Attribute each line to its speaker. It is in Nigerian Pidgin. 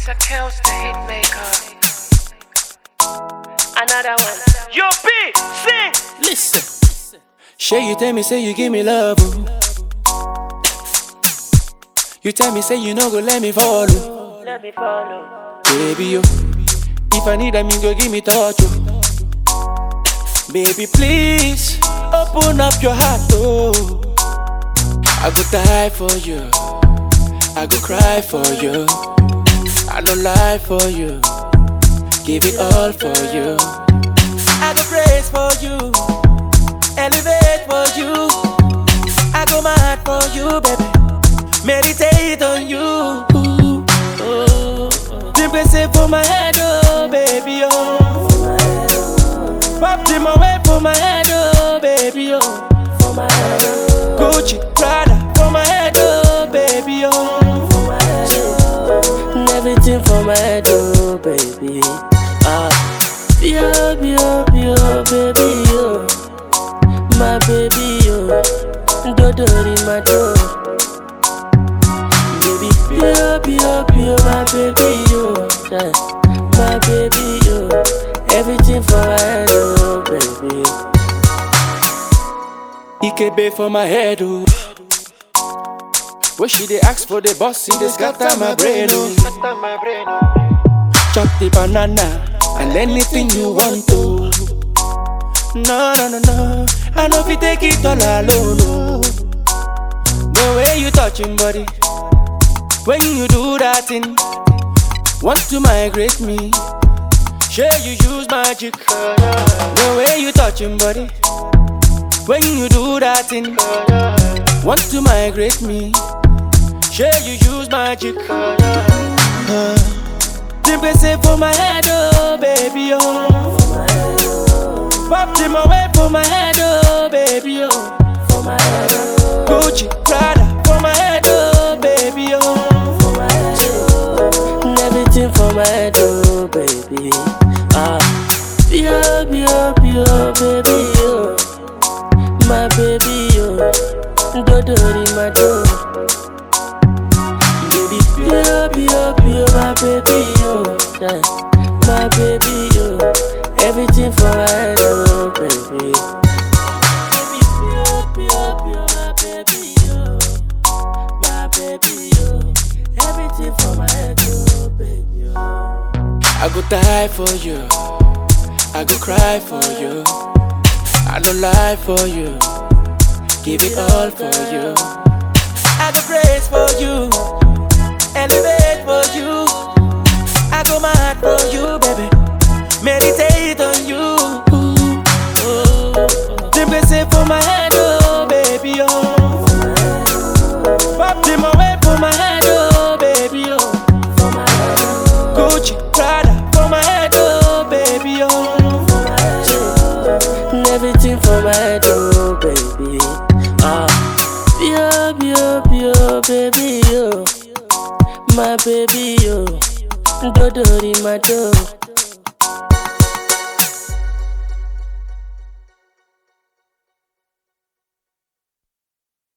Speaker 1: It's a kills the hit maker. Another one.
Speaker 2: Yo, B, sing.
Speaker 3: Listen. Shay, you tell me, say you give me love. oh. You tell me, say you no go let me follow.
Speaker 1: Let me follow.
Speaker 3: Baby, yo. If I need them, you go give me touch. Oh. Baby, please open up your heart. Oh. I go die for you. I go cry for you. I don't lie for you. Give it all for you. I go praise for you. Elevate for you. I go mad for you, baby. Meditate on you. Ooh, oh. Simply say for my head, oh, baby, oh. Pop them away for my head, oh, baby, oh. Gucci, Prada, for my head, oh, baby, oh.
Speaker 4: Everything for my head, oh baby. Ah, yo, yo, yo, baby, yo, my baby, yo, dodo in my door. Baby, yo, yo, yo, my baby, yo, yeah, my baby, yo, everything for my head, oh baby.
Speaker 3: Ikebe for my head, oh. When she dey ask for the boss, he dey scatter my brain, oh. Chop the banana and anything you want to. No, no, no, no. I know if you take it all alone, oh. The way you touching body, when you do that thing, want to migrate me. Sure you use magic. The way you touching body, when you do that thing, want to migrate me. Sure you use magic. Uh, Simply say for my head, oh baby, oh. Pop them away for my head, oh baby, oh. Gucci, Prada, for my head, oh baby, oh.
Speaker 4: Everything for my head, oh baby. Ah, yo, yo, yo, baby, yo, my baby, yo, dodo in my door. Baby, yo, yo, yo, my baby, yo, yeah, my baby, yo, everything for my head, oh baby. Baby, yo, yo, yo, my baby, yo, my baby, yo, everything for my head, oh baby, yo.
Speaker 3: I go die for you. I go cry for you. I don't lie for you. Give it all for you. I go praise for you. Elevate for you. I go mad for you, baby. Meditate on you. Ooh, oh. Simply say for my head, oh baby, oh. Pop them away for my head, oh baby, oh. Gucci, Prada, for my head, oh baby, oh.
Speaker 4: Everything for my head, oh baby. Ah, yo, yo, yo, baby, yo, my baby, yo, dodo in my door.